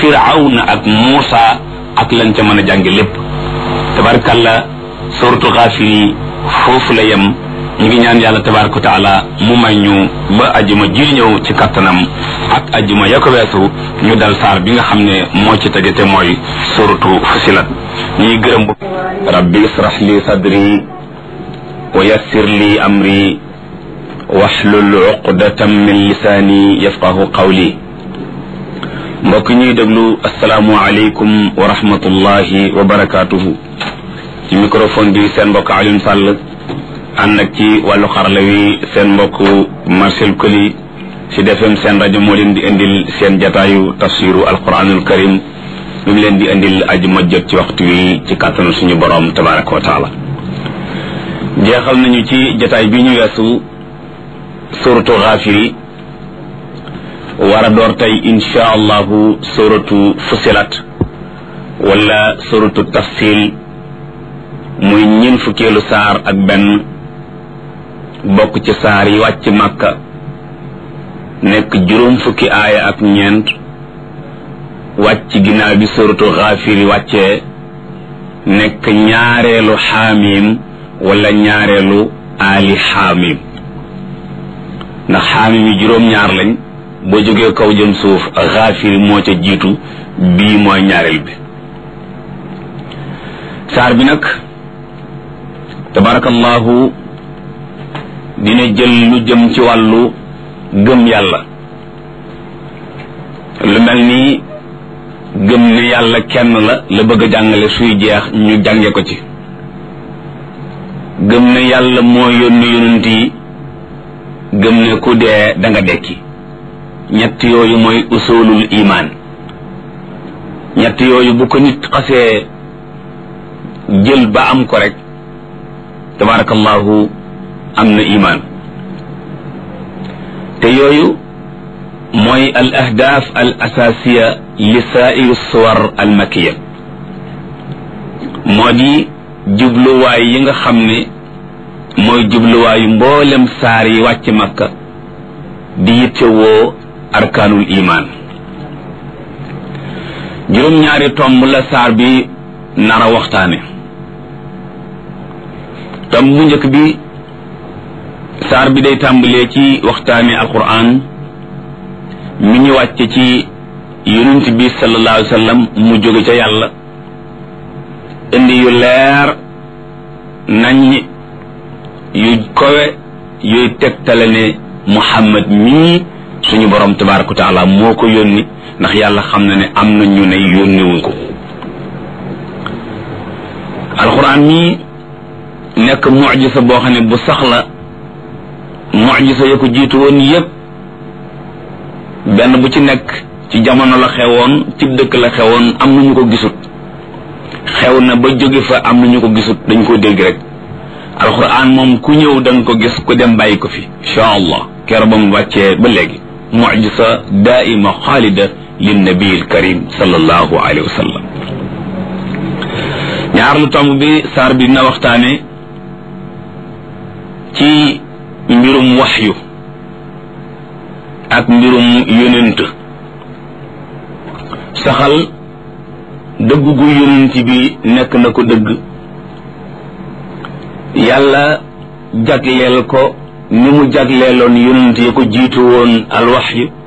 firawna ak muusa ak lañ ca mën a jànge lépp tabarkalla suratu xaafir yi foofu la yem ñu ngi ñaan yàlla tabaraka wa taala mu may ñu ba ajuma ji ñëw ci kattanam ak ajuma ya ko weesu ñu dal saar bi nga xam ne moo ci tege te mooy suratu fusilat ñuy gërëm bu rabbi israh li sadri wa yassir li amri waxlul uqdatam min lisaani yafqahu qawli mbokk ñuy déglu asalaamu aleykum wa rahmatullahi wa barakaatuhu ci microphone bi seen mbokk Alioune Sall ànd ak ci wàllu xarala wi seen mbokk Marcel Koli ci defem seen rajo moo leen di indil seen jataayu tafsiru alquranul karim mi mu leen di indil aju ma jot ci waxtu wi ci kàttanu suñu borom tabaraka wa taala jeexal nañu ci jataay bi ñu weesu suratu xaafiri war a door tey insha allahu suratu fusilat wala suratu tafsil muy ñin fukkeelu saar ak benn bokk ci saar yi wàcc màkka nekk juróom fukki aaya ak ñeent wàcc ginnaaw bi suratu xaafiri wàccee nekk ñaareelu xaamim wala ñaareelu aali xaamim ndax xaamim yi juróom-ñaar lañ boo jógee kaw jëm suuf xaafiri moo ca jiitu bii mooy ñaareel bi saar bi nag tabarakallahu dina jël lu jëm ci wàllu gëm yàlla lu mel ni gëm ne yàlla kenn la la bëgg a jàngale suy jeex ñu jànge ko ci gëm ne yàlla moo yónni yonent yi gëm ne ku dee da nga dekki ñett yooyu mooy usulul imaan ñett yooyu bu ko nit xasee jël ba am ko rek tabarakallahu am na imaan te yooyu mooy al ahdaaf al asaasiya li saa'iri suwar al makiya moo di jubluwaay yi nga xam ne mooy jubluwaayu mboolem saar yi wàcc makka di yittewoo arkaanul imaan juróom-ñaari tomb la saar bi nara waxtaane tomb bu njëkk bi saar bi day tàmbalee ci waxtaane alquran mi ñu wàcce ci yonent bi sallallahu alayhi wa sallam mu jóge ca yàlla indi yu leer nañ yu kowe yuy tegtale ne muhammad mii suñu borom tabaraka wa taala moo ko yónni ndax yàlla xam na ne am na ñu ne yónniwuñ ko alquran mii nekk mujisa boo xam ne bu sax la mujisa ya ko jiitu woon yépp benn bu ci nekk ci jamono la xewoon ci dëkk la xewoon am na ñu ko gisut xew na ba jóge fa am na ñu ko gisut dañ ko dégg rek alquran moom ku ñëw da nga ko gis ku dem bàyyi ko fi insha allah keroog ba mu wàccee ba léegi mujisa daaima xaalida lin nabiil karim sallallahu alayhi wa sallam ñaar lu tomb bi saar bi dina waxtaane ci mbirum waxyu ak mbirum yonent saxal dëgg gu yonent bi nekk na ko dëgg yàlla jagleel ko ni mu jagleeloon yonent ya ko jiitu woon alwaxyu